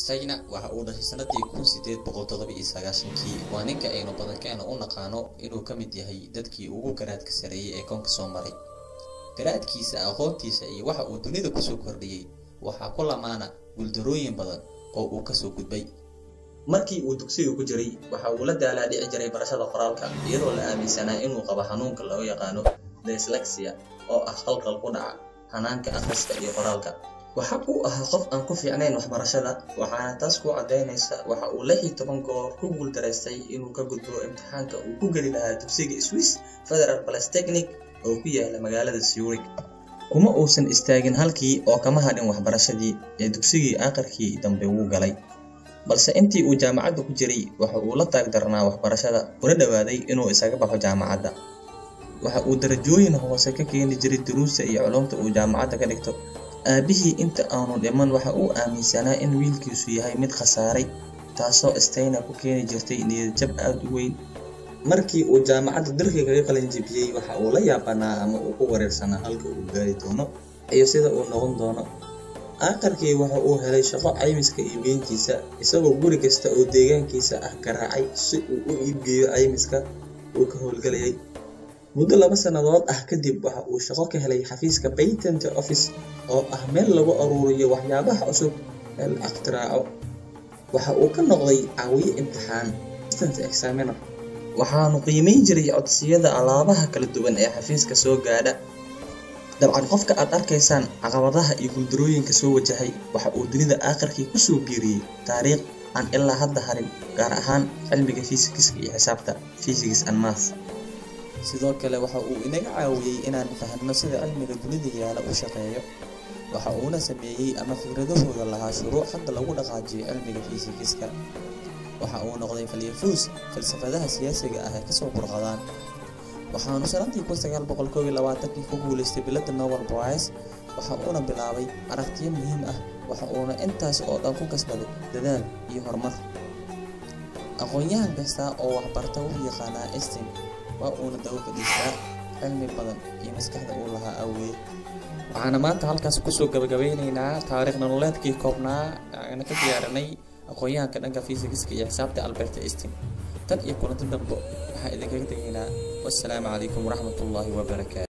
sayna waxa uu dhashay sanadii kun sideed boqol toddoba iyo sagaashankii waa ninka aynu badankeena u naqaano inuu ka mid yahay dadkii ugu garaadka sareeyay ee koonka soo maray garaadkiisa aqoontiisa iyo waxa uu dunida kusoo kordhiyey waxaa ku lamaana guuldarooyin badan oo uu kasoo gudbay markii uu dugsiga ku jiray waxa uu la daalaa dhici jiray barashada qoraalka iyadoo la aaminsanaa inuu qabo xanuunka loo yaqaano dyslexia oo ah qalqal ku dhaca hanaanka akhriska iyo qoraalka waxa uu ahaa qof aan ku fiicnayn waxbarashada waxaana taas ku caddaynaysa waxa uu lix iyo toban goor ku guuldaraystay inuu ka gudbo imtixaanka uu ku geli lahaa dugsiga swiss federal balestechnic oo ku yaala magaalada zurich kuma uusan istaagin halkii oo kama hadhin waxbarashadii ee dugsigii aakhirkii dambe wuu galay balse intii uu jaamacadda ku jiray waxa uu la taagdarnaa waxbarashada una dhowaaday inuu isaga baxo jaamacadda waxa uu darajooyin hoose ka keeni jiray duruusta iyo culumta uu jaamacadda ka dhigto aabihii inta aanu dhiman waxa uu aaminsanaa in wiilkiisu yahay mid khasaaray taasoo stayna ku keeni jirtay niyadjab aada u weyn markii uu jaamacadda dalka kaga qalinjibiyey waxa uu la yaabanaa ama uu ku wareersanaa halka uu gaari doono iyo sida uu noqon doono aakhirkii waxa uu helay shaqo caymiska iibgeyntiisa isagoo guri kasta oo deegaankiisa ah garaacay si uu u iibgeeyo caymiska uu ka howlgalayay muddo laba sannadood ah kadib waxa uu shaqo ka helay xafiiska patent office oo ah meel lagu aruuriyo waxyaabaha cusub ee la iktiraaco waxa uu ka noqday caawiye imtixaan distance examiner waxaanu qiimeyn jiray codsiyada alaabaha kala duwan ee xafiiska soo gaadha dabcan qofka aad arkaysaan caqabadaha iyo guuldarooyinka soo wajahay waxa uu dunida aakhirkii kusoo biiriyey taariikh aan ilaa hadda harin gaar ahaan cilmiga fiisikiska iyo xisaabta physics and math sidoo kale waxa uu inaga caawiyey inaan fahanno sida cilmiga dunida yaala u shaqeeyo waxa uuna sameeyey ama fikradahooda lahaa shuruuc hadda lagu dhaqaajiyo cilmiga fiisikiska waxa uu noqday falyafuus falsafadaha siyaasiga ah ee kasoo burqadaan waxaanu sanadii kun sagaal boqol koob iyo labaatankii ku guulaystay bilada nobel prize waxa uuna bilaabay aragtiyo muhiim ah waxa uuna intaas oo dhan ku kasbaday dadaal iyo horumar aqoon-yahan kasta oo waxbarta wuxuu yaqaanaa estin waa uuna daba fadhiistaa cilmi badan iyo maskaxda uu lahaa awgeed waxaana maanta halkaas kusoo gabagabeyneynaa taariikh nololeedkii koobnaa aana ka diyaarinay aqoon-yahanka dhanka fiisikiska iyo xisaabta albert estin tan iyo kulanti dambe waxaa idinkaga tegaynaa wassalaamu calaykum waraxmatullaahi wabarakaatu